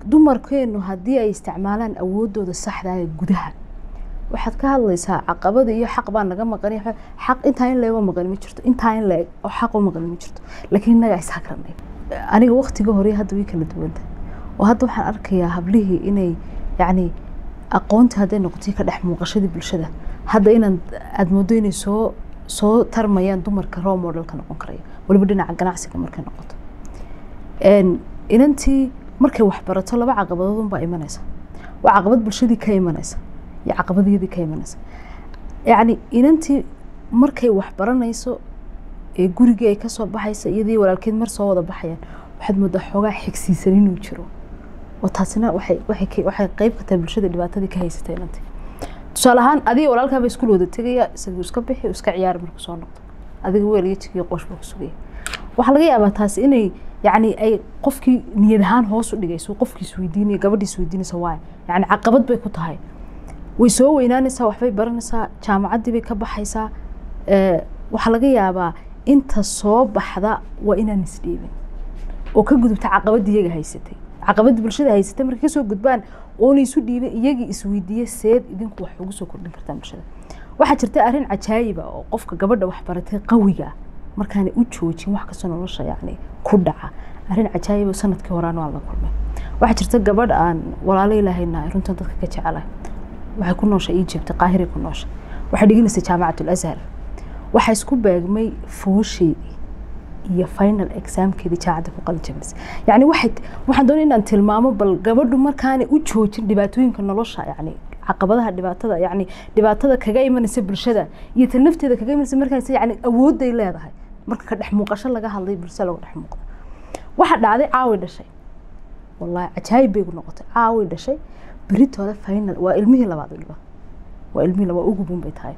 dumarkeenu haddii ay isticmaalaan awoodooda saxda ee gudaha waxaad ka hadlaysaa caqabada iyo xaq baa naga maqan xaq intaa in leego maqan ma jirto intaa in leeg oo xaq u maqan ma jirto laakiin innaga ishakranay aniga waqtiga hore hadda way kala duwanta oo hadda waxaan arkayaa hablihii inay yacni aqoontii hadday noqotay ka dhex muuqashadii bulshada hadda inaan aada moodo inay soo soo tarmayaan dumarka role modelka noqon karaya waliba dhinaca ganacsiga markay noqoto inantii markay waxbarato laba caqabadood unbaa imanaysa waa caqabad bulshadii ka imanaysa iyo caqabadiyadii ka imanaysa yacni inantii markay waxbaranayso ee gurigii ay kasoo baxaysa iyadii walaalkeed mar soo wada baxayaan waxaad moodaa xoogaa xigsiisan inuu jiro oo taasina waxay waxay waxay qayb ka tahay bulshada dhibaatadii ka haysatay inantii tusaale ahaan adiga walaalkaaba iskuul wada tegaya isaguu iska bixi iska ciyaari markuu soo noqdo adiga weel iyo jigiyo qosh buu ku sugaya waxaa laga yaabaa taasi inay yacni ay qofkii niyad ahaan hoos u dhigayso qofkii isweydiinaya gabadhii isweydiinaysa waay yacni caqabad bay ku tahay way soo weynaanaysaa waxbay baranaysaa jaamacaddii bay ka baxaysaa waxaa laga yaabaa inta soo baxda waa inaan isdhiibin oo ka gudubta caqabadii iyaga haysatay caqabadii bulshada haysatay markay kasoo gudbaan oona isu dhiibin iyagii isweydiiye seed idinku wax ugu soo kordhin kartaan bulshada waxaa jirta arrin cajaayiba oo qofka gabadha waxbaratay qawiga markaana u joojin wax kastoo nolosha yacni ku dhaca arrin cajaayiba sanadkii horaan waan la kulmay waxaa jirta gabadh aan walaalo ilaahaynahay runtan dadka ka jecelahay waxay ku nooshay egypt qaahiray ku nooshay waxay dhiganaysay jaamacatul azhar waxaa isku beegmay foosheedii iyo final examkeedii jaacadda ku qalin jabisay yacni waxay waxaan doonay inaan tilmaamo bal gabadhu markaanay u joojin dhibaatooyinka nolosha yacni caqabadaha dhibaatada yacni dhibaatada kaga imanaysa bulshada iyo ta nafteeda kaga imanaysa markaas yacni awoodday leedahay marka ka dhex muuqasho laga hadlay bulshada laga dhex muuqda waxa dhacday caawi dhashay wallahi cajaayib bay gu noqotay caawi dhashay beritooda final waa ilmihii labaad waliba waa ilmihii labaad ugubun bay tahay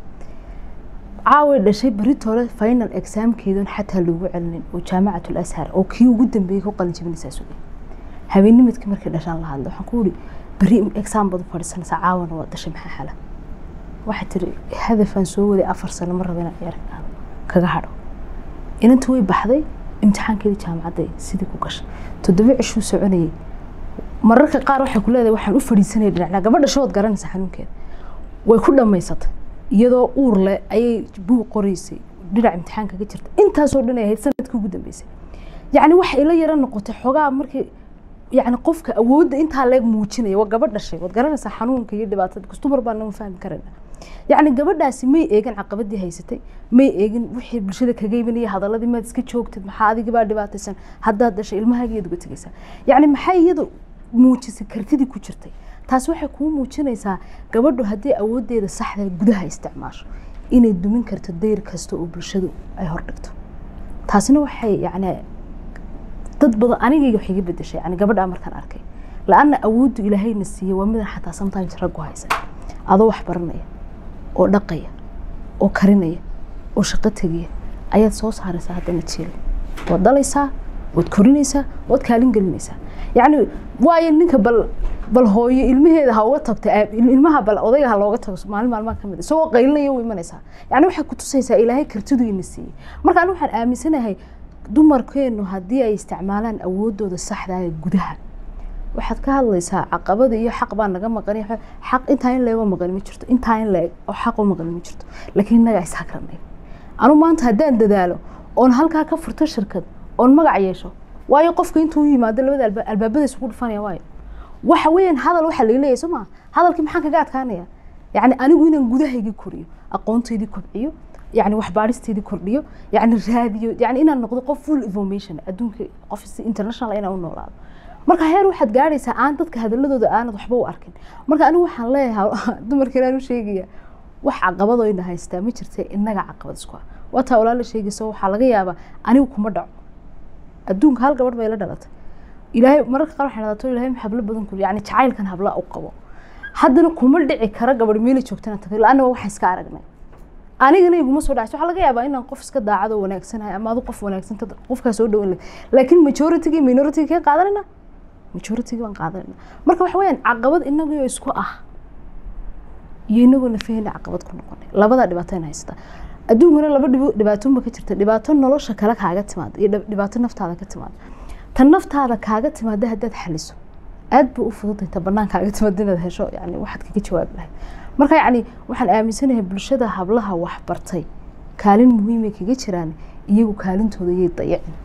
caawi dhashay beritooda final examkeedan xataa loogu celinin oo jaamacatul ashar oo kii ugu dambeeyey ku qalin jabinaysaa sugay habeennimadkii markay dhashaan la hadlay waxaan ku uri beri exam baad u fadhiisanaysaa caawana waa dhashay maxaa xala waxay tiri hadafaan soo waday afar sano ma raba inaan ciyaar kaga hadho inanta way baxday imtixaankeedii jaamacadday sidii ku gashay toddoba cishuu soconayay mararka qaar waxay ku leedahay waxaan u fadhiisanaya dhinacnaa gabadha shood garanaysa xanuunkeeda way ku dhammaysatay iyadoo uur leh ayay buug qoraysay dhinac imtixaan kaga jirta intaasoo dhan ay ahayd sanadkii ugu dambeysay yacni waxay ila yara noqotay xogaa markii yacni qofka awoodda intaa leeg muujinaya waa gabadh dhashay waad garanaysaa xanuunka iyo dhibaatada kastumar baan nama fahmi karayna yacni gabadhaasi may eegin caqabadii haysatay may eegin wixii bulshada kaga imanaya hadaladii maad iska joogtid maxaa adigibaa dhibaataysan haddaad dhashay ilmahaagiyaad uga tegaysaa yacni maxay iyada muujisay kartidii ku jirtay taas waxay kuu muujinaysaa gabadhu haddii awooddeeda saxda gudaha isticmaasho inay dumin karto dayr kasta oo bulshadu ay hordhigto taasina waxay yacni dad badan anigayga wax iga bedeshay yani gabadhaa markaan arkay la-anna awooddu ilaahayna siiyey waa midan xataa sometimes raggu haysan adoo wax baranaya oo dhaqaya oo karinaya oo shaqo tegaya ayaad soo saaraysaa haddana jiil waad dhalaysaa waad korinaysaa waad kaalin gelinaysaa yacni waayo ninka bal bal hooyo ilmaheeda ha uga tagta ilmaha bal odayga ha looga tago maalin maalmaha kamid isagoo qaylinaya u imanaysaa yacni waxay ku tusaysaa ilaahay kartidu ina siiyey marka anigu waxaan aaminsanahay dumarkeenu haddii ay isticmaalaan awoodooda saxda ee gudaha waxaad ka hadlaysaa caqabada iyo xaq baa naga maqan xaq intaa in leego maqan ma jirto intaa in leeg oo xaq u maqan ma jirto laakiin innaga ishakranay anu maanta haddaan dadaalo oon halkaa ka furto shirkad oon magac yeesho waayo qofka intuu yimaado labada albaabada isugu dhufanaya waayo waxa weeyaan hadal waxaa laga leeyahay soo maa hadalkii maxaan kaga adkaanaya yacni anigu inaan gudahayga koriyo aqoontaydii kobciyo يعني waxbaaristeedii kordhiyo yani raadiyo yani inaan noqdo qof full information adduunka qof international inaan u noolaado marka heer waxaad gaadhaysaa aan dadka hadaladooda aanad waxba u arkin marka anigu waxaan leeyahay dumarka inaan u sheegaya wax caqabadoo ina haystaa ma jirta innaga caqabad isku ah waataa walaala sheegayso waxaa laga yaabaa anigu kuma dhaco adduunka hal gabadh bay la dhalatay ilaahay mararka qaar waxay dhalato ilaahay hablo badan kul yani jacaylkan habla u qabo haddana kuma dhici kara gabadh meeli joogtana tagay la-anna waxaan iska aragnay anigana iguma soo dhacso waxaa laga yaabaa inaan qof iska daacado wanaagsanahay ama adu qof wanaagsan qofkaa soo dhawan laakiin majority-gi minority kee qaadanayna majority baan qaadanayna marka waxa weeyaan caqabad inagoo isku ah iyo inagoo nafaheyna caqabad ku noqonay labadaa dhibaato in haysta adduunkana laba dhibaatoonba ka jirta dhibaato nolosha kale kaaga timaada iyo dhibaato naftaada ka timaada tan naftaada kaaga timaada haddaad xaliso aad buu u fududtahay ta banaankaaga timad inaad hesho yani waxaad kaga jawaabi lahayd marka yacni waxaan aaminsanahay bulshada hablaha waxbartay kaalin muhiimay kaga jiraan iyagu kaalintooda yay dayacin